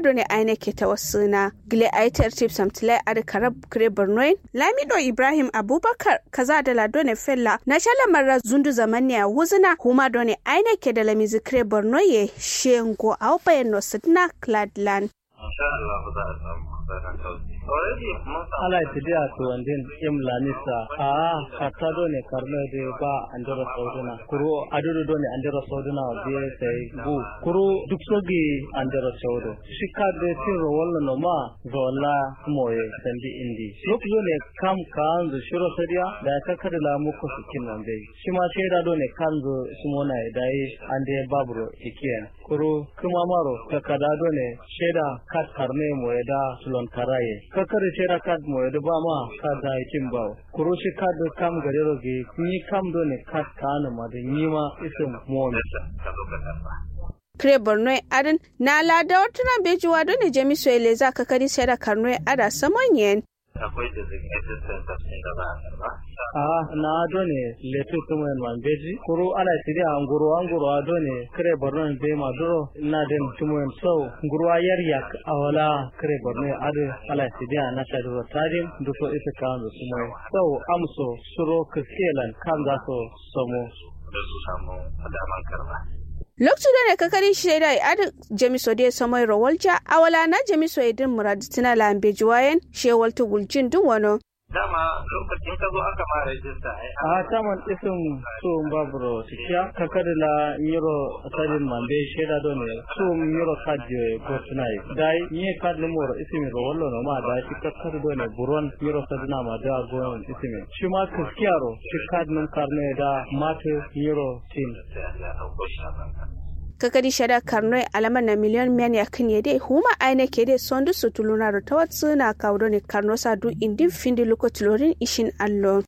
huma do ne aine ke ta wasuna gile aitar chief samtilai ad karab kre bornoin lamido ibrahim abubakar kaza da lado ne fella na shala marra zundu zamani a wuzuna huma do ne aine ke da lamizi kre bornoye shengo au bayan no sidna cladland insha Allah za a samu kusurin sauki. Already mun samu ala tidi a to wandin im lanisa a kata do ne karno de ba andira sauduna kuru adudu do ne andira sauduna biye sai bu kuru duk sogi andira saudu shika de tin ro walla no ma zola moye sandi indi duk do ne kam kan zu shiro sadiya da ka kada la mu ko sikin nan dai shi ma shaida do ne kan zu sumona dai ande baburo ikiyan kuru kuma maro ka kada do ne shaida kat karne moye da sulon karaye kakare shera kad mo da ba ma kad da yakin ba kuro shi kad kam gare roge ni kam do ne kad kana ma da ni ma isin mo ne ka zo ka karba. kre borno adin na lada wata bejuwa do ne jami soyele za ka kadi sai da karno ada samonyen Akwai designated centers ɗin da za a karba. a na do ne letu kuma en man beji kuro ala tidi a nguru an nguru a do ne kre borno be ma duro na den tumo en so nguru a yar yak awala kre borno ade ala tidi a na shadu tadim duko ita kan tumo so amso suro kiskelan kan za so somo Da su samu daman karba. lokacin da ne kakari shaida adi jamiso de samai rawalja awala na jamiso idin muraditina lambe juwayen shewal tugulcin dun wano Dama lokacin ka zo aka ma rajista ai a taman isin so baburo sikiya kakari la nyiro asalin mambe sheda do ne so nyiro kadje go tunai dai nye kad numero isimi ro wallo no ma dai shi kakari do ne buron nyiro sadina ma da go isimi shi ma kiskiyaro shi kad num karne da mate nyiro tin sai a ji a ɗauko shi a banka. kakari shada karno alama na miliyon men ya kan yede huma aine ke de sondu sutuluna ro tawat suna kawdo ne karno sa du indin findi luko tulorin ishin allo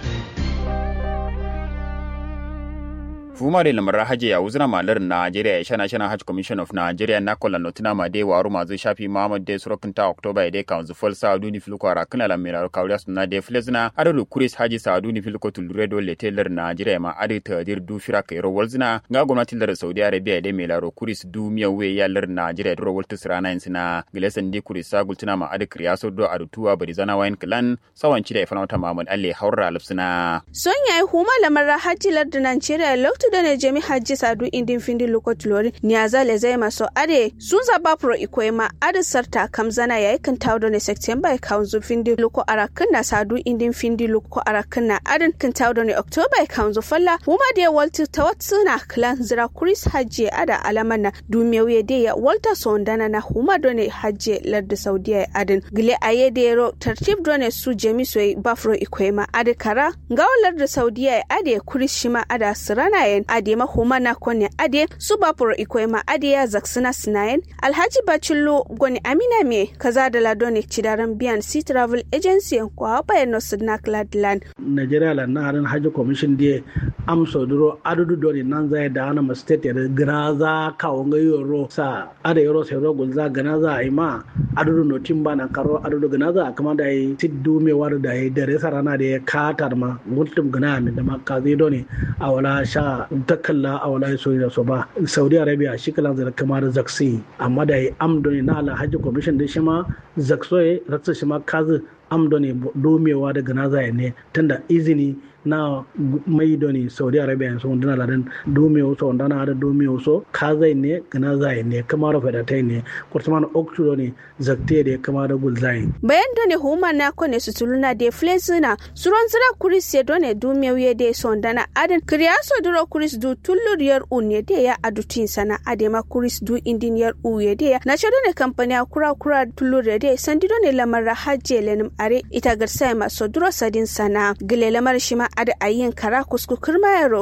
fuma de lamar haje ya wuzna malar Najeriya ya shana shana Hajj Commission of Nigeria na kola notina ma de waru mazu shafi Muhammad de surokin ta October ya de kanzu fol sa duni filko ara kana la mera kawriya sunna de flezna adalu kuris haji sa duni filko tulure do le teller Nigeria ma adi tadir du fira kai ro walzna ga gwamnati lar Saudi Arabia de mela ro kuris du miya we ya lar Nigeria do waltu sirana insina gilesan di kuris sa gultina ma adi kriyaso do adu tuwa bari zana wayan klan sawanci da ifana ta Muhammad Ali haura lafsina son yayi huma lamar hajji lardin Nigeria loktu da ne jami hajji sadu indin findi luko tulori niyaza le zai maso ade sun zaba pro ikoema ade sarta kamzana yayi kan tawdo ne September ya kaunzu findi luko arakin na sadu indin findi luko arakin na adin kan tawdo ne October ya kaunzu falla huma da walti tawatsuna klan zira kuris hajji ada alaman na dumiyawiye de ya walta sondana na huma do ne hajji larda Saudiya ya adin gile aye de ro tartib do ne su jami soyi bafro ikoema ade kara gawalar da Saudiya ya ade kuris shima ada sirana yen ade ma huma na kone ade su bafro ikoema ade ya zaksina sinayen alhaji bacillo goni amina me kaza da ladone cidaran biyan sea travel agency ko hapa no sidna cladland nigeria la na harin hajji commission die am sodoro adudu doni nan zai da ana ma state ya gana za ka wanga yoro sa ada yoro sai ro gulza gana za ai ma adudu no timba na karo adudu gana za kama da yi tiddu me war da yi dare sarana da ya katar ma mutum gana min da ma ka zai doni a wala sha takalla a wala so da so ba saudi arabia shi kalan zai kama da zaksi amma da yi am doni na ala hajji commission da shi ma zaksoye ratsa shi ma kazi am doni domewa daga naza ne tunda izini na mai doni saudi arabia so ndana ladan dome so ndana ada dome so kazai ne gana zai ne kamar fadatai ne kurtuman oktu doni zakte da kamar gulzai bayan doni huma na kone su tuluna de flezina suron zira kuris ya done dume wiye de so ndana adan kriya so duro kuris du tullur yar unye de ya adutin sana adema kuris du indin yar uye de ya na ce done kampani kura kura tullur ya de sandi done lamar hajje lenim are ita garsai maso duro sadin sana gile lamar shima ada ayin kara kuskukur mayaro